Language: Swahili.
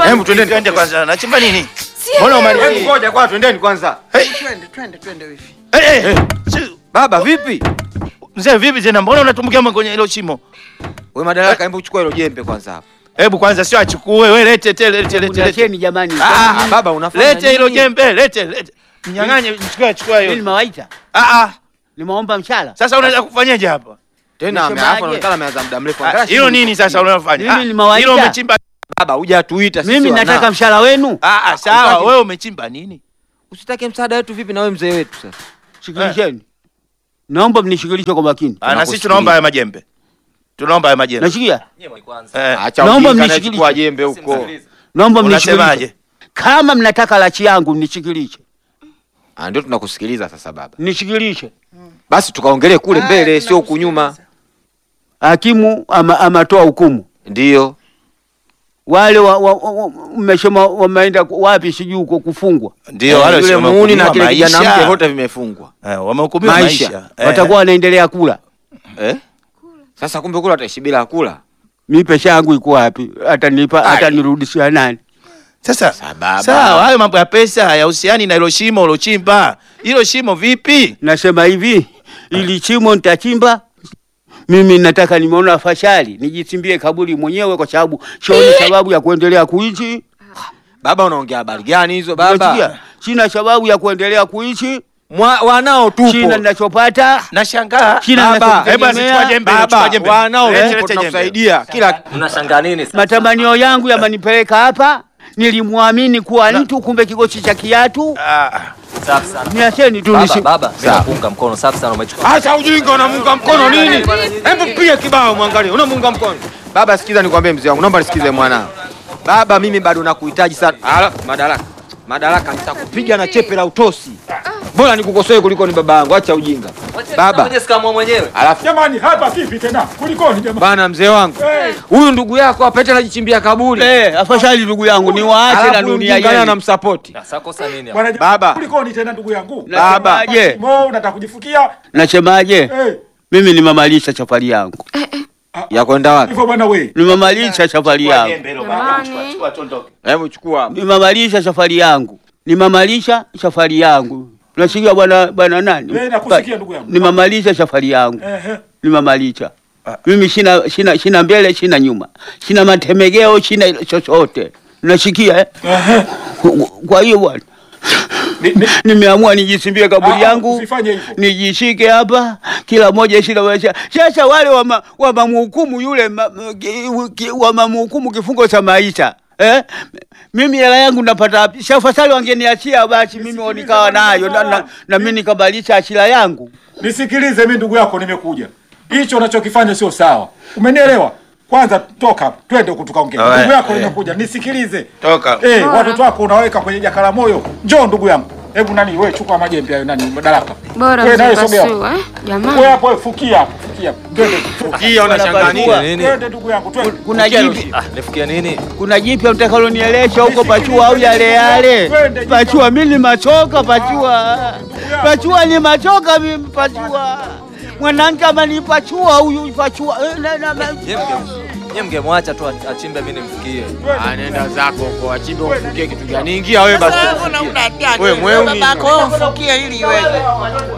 Hebu twendeni Twende kwanza. Nachimba nini? Si Mbona elewi. umali- Hebu ngoja kwa twendeni kwanza. Twende, twende, twende wifi. Eh, eh. Si- Baba vipi? Mzee vipi tena? Mbona unatumbukia kwenye hilo shimo? Wewe madaraka, hebu chukua hilo jembe kwanza hapa. Hebu kwanza sio achukue wewe lete tele lete lete. lete. Unacheni jamani. Ah, baba unafanya Lete hilo nini? jembe, lete lete. Mnyang'anye, chukua chukua Mimi hiyo. nimewaita. Ah ah. Nimeomba mshahara. Sasa unaenda kufanyaje hapa? Tena Nisemaje? ameafa anaonekana ameanza muda mrefu. Ah, Angalia Hilo shughuli. nini sasa unalofanya? Mimi Ah, nimewaita. Hilo umechimba. Baba hujatuita sisi. Mimi wana. nataka mshahara wenu. Ah ah, sawa, Utaki- wewe umechimba nini? Usitake msaada wetu vipi na wewe mzee wetu sasa? Shikilisheni. Naomba mnishughulishe kwa makini. Ah, na sisi Tunakusikiliza. tunaomba haya majembe. Tunaomba haya majembe. Nashikia? Eh. Acha Naomba ujinga, mnishikilishe. anachukua jembe huko. Naomba Unasemaje? mnishughulishe. Kama mnataka lachi yangu nishikilishe. Ah, ndio tunakusikiliza sasa baba. Nishikilishe. Basi tukaongelee kule Ah, mbele sio huku nyuma. Hakimu ama amatoa hukumu. Ndio. Wale wa, wa, wa, wa, mmesema wameenda ku- wapi sijui huko kufungwa. Ndio wale yule sio muuni na kile wamehukumiwa kijana mke maisha. wote vimefungwa. Eh, wamehukumiwa Maisha. maisha. Eh. Watakuwa wanaendelea kula. Eh? Sasa kumbe kula ataishi bila kula. Mimi pesa yangu iko wapi? Atanipa Ai. atanirudishia nani? Sasa Sababa. sawa, hayo mambo ya pesa hayahusiani na hilo shimo ulochimba. Hilo shimo vipi? Nasema hivi, ili chimo nitachimba mimi nataka nimeona fashari nijichimbie kaburi mwenyewe kwa sababu sioni sababu ya kuendelea kuishi. Baba unaongea habari gani hizo baba? Unasikia? Sina sababu ya kuendelea kuishi. Mwa, wanao tupo. Sina ninachopata. Nashangaa. Sina Baba, Hebu asichukua ninachotegemea. jembe, chukua Baba, jembe. wanao Lete, tupo lete jembe. tunakusaidia kila Mnashangaa nini sasa? Matamanio yangu yamanipeleka hapa. Nilimwamini kuwa mtu, kumbe kigosi cha kiatu. Ah, Safi sana. Niacheni tu Baba, nisi. baba, mimi Sawa. nakuunga mkono. Safi sana umechukua. Acha ujinga unamunga mkono nini? Hebu pia kibao mwangalie, unamunga mkono. Baba sikiza nikwambie mzee wangu, naomba nisikize mwanao. Baba mimi bado nakuhitaji sana. Ala, madaraka. Madaraka nitakupiga na chepe la utosi. Bora nikukosoe kuliko ni baba yangu. Acha ujinga. Baba. Mwenye sikamua mwenyewe. Alafu Jamani, hapa vipi tena? Kulikoni jamani? bana mzee wangu. Eh. Huyu ndugu yako apete anajichimbia kaburi. Eh, afadhali ndugu yangu niwaache na Alafu dunia mjinga yenu. anamsupport. Sasa kosa nini hapa? Bwana Baba. Kulikoni tena ndugu yangu? Baba. Nasemaje? Mo, unataka kujifukia? Nasemaje? Eh, Mimi nimemalisha safari yangu. Ya kwenda wapi? hivyo bwana we. Nimemalisha safari chukua yangu. jembe hilo baba, chukua, chukua tuondoke. Hebu chukua hapa. Nimemalisha safari yangu. Nimemalisha safari yangu. Unasikia bwana bwana nani? Eh, nakusikia ndugu yangu. Nimemalisha safari yangu. Eh, Nimemalisha. Mimi sina sina sina mbele, sina nyuma. Sina matemegeo, sina chochote. Unasikia eh? eh. Kwa hiyo bwana Ni- ni- nimeamua nijisimbie kaburi Ah, yangu usifanye hivyo. nijishike hapa kila moja shina maisha. Sasa wale wama- wamamhukumu yule ma- ki- ki- wamamhukumu kifungo cha maisha eh? Mimi hela yangu napata wapi? Shafasali wangeniachia basi mimi nikawa nayo na, na, na mimi nikabadilisha achila yangu. Nisikilize mimi ndugu yako nimekuja. Hicho unachokifanya sio sawa. Umenielewa? Kwanza toka hapa. Twende huku tukaongee. Alright, Ndugu yako eh. nimekuja. Nisikilize. Toka. Eh, watoto wako unaweka kwenye jakala moyo. Njoo ndugu yangu. Hebu nani wewe chukua majembe hayo nani madaraka. Bora Wewe nawe mzee sogea. Basuu, eh? Wewe Jamani. hapo wewe fukia hapo. Fukia. Twende. Kia unashangaa nini? Nini? Twende ndugu yangu. Twende. Kuna jipi Ah, nifikia nini? kuna jipya utakalonielesha huko pachua au yale yale pachua? Mimi ni machoka pachua, pachua ni machoka mimi pachua. Mwanamke amanipachua huyu pachua Eh, na- na- na- Nyie mngemwacha tu achimbe mimi nimfikie. Anaenda zako huko, achimbe ufukie kitu gani? Ingia wewe basi. Wewe mweuni. Babako ufukie ili iweje?